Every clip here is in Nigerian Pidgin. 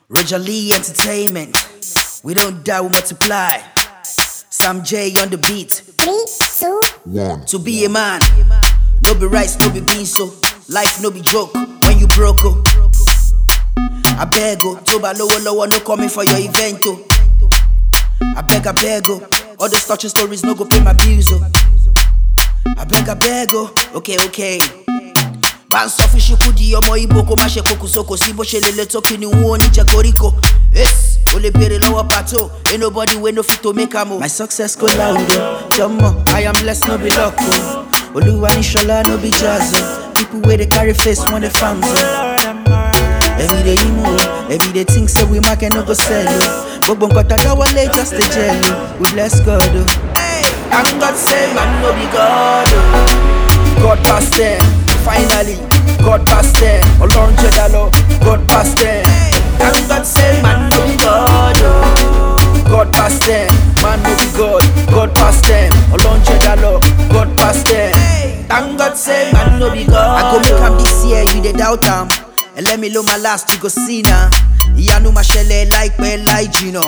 Roger Lee Entertainment. We don't die, we multiply. Sam J on the beat. Three, two, One. To be a man, no be rice, no be beans, so life no be joke. When you broke, oh. I beg, oh, Toba lower, lower, no coming for your event, oh. I beg, I beg, oh, all those touching stories no go pay my bills, oh. I beg, I beg, oh, okay, okay. bá ń sọ fún ṣukú di ọmọ ibo kó má ṣe kókùsó kò sí bó ṣe lè lè tó kí ni wọn ò ní jẹ koríko ace o lè béèrè lọ́wọ́ pàtó ain't nobody wey no fit to make am o. my success go loud o jọmọ i am blessed no be luck o olúwa ní ṣọlá no be jazz o people wey dey carry face wan dey farm o. Every day you move, every day think say we market no go sell o. Gbogbo nǹkan tá a dáwọ́lé just dey gel o, we bless God o. Thank God say man no be God o. God pass them, finally, God pass them. Ọlọ́run jẹ̀dá lọ, God pass them. Thank God say man no be God o. God pass them, man no be God, God pass them. Ọlọ́run jẹ̀dá lọ, God pass them. Thank God say man no be God. I go make am this year, you dey doubt am. Ẹlẹ́mi ló máa last, you go see na. Ìyanu máa ṣẹlẹ̀ láìpẹ́ láì jìnà.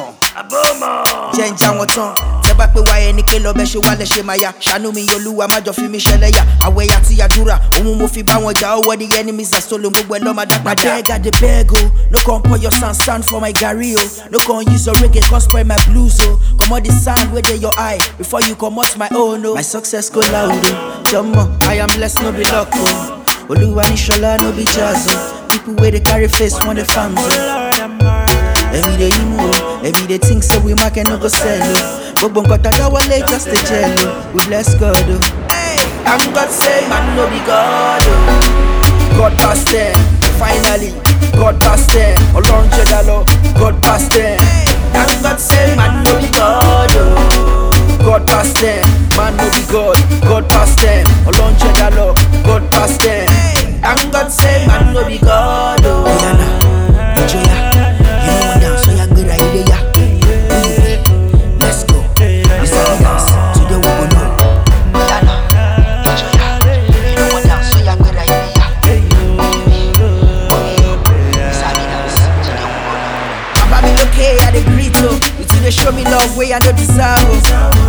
Jẹ́ ń já wọn tán. Tẹ bá pé wáyé ní ké lọ bẹ́ ṣe wálẹ̀ ṣe máa ya. Ṣàánú mi olúwa má jọ fi mí ṣẹlẹ̀ yà. Àwẹ̀ yà tí yàdúrà. Òun mo fi bá wọn jà ọwọ́ the enemies are stolen gbogbo ẹ̀ lọ́ máa dá padà. I beg, I dey beg o. No come pour your sand stand for my garri o. No come use your reggae come spoil my blues o. Comot the sand wey dey your eye before you comot my own o. My success go loud o. Jọmọ, I am blessed no be luck o. Olúwa ní ṣọlá no be jazz o. People wey dey carry face wan dey farm o. Every day you move, every day think say we market no go sell o. Gbogbo nǹkan tá a dáwọ́lé just dey gel o. We bless God o. Thank God say man no be God o. God pass them, finally, God pass them. Ọlọ́run jẹ̀dá lọ, God pass them. Thank God say man no be God o. God pass them, man no be God, God pass them. Ọlọ́run jẹ̀dá lọ, God pass them. Thank God say man no be God o. Oyana, Ojoya, you know one down, so ya gbéra ilé ya. Who you be? Let's go. You sabi dance, today we go know. Oyana, Ojoya, you know one down, so ya gbéra ilé ya. Who you be? Okay, you sabi dance, today we go know. Baba mi lókè, I dey greet o. You too dey show me love wey I no deserve o.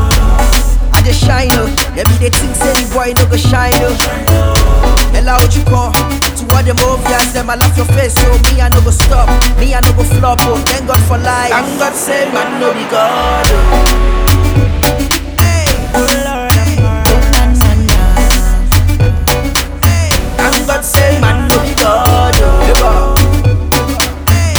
I dey shine o, dem be dey think say the boy no go shine o. Ella ojú kan, to all dem obvious dem I laugh your face o. Me I no go stop, me I no go flop o. Thank God for life. Thank God say man no be God o. Thank God say man no be God o.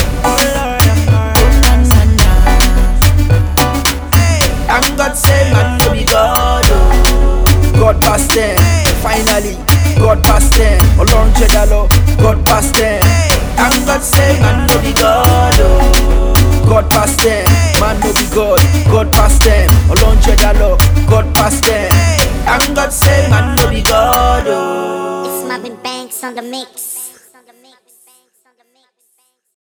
Thank God say man no be God oh. God pass them, finally, God pass them. Ọlọ́run jẹ̀dá lọ, God pass them. Thank God say man no be God oh. God pass them, man no be God, God pass them. Ọlọ́run jẹ̀dá lọ, God pass them. Thank God say man no be God oh. it's Marvin Banks on the mix.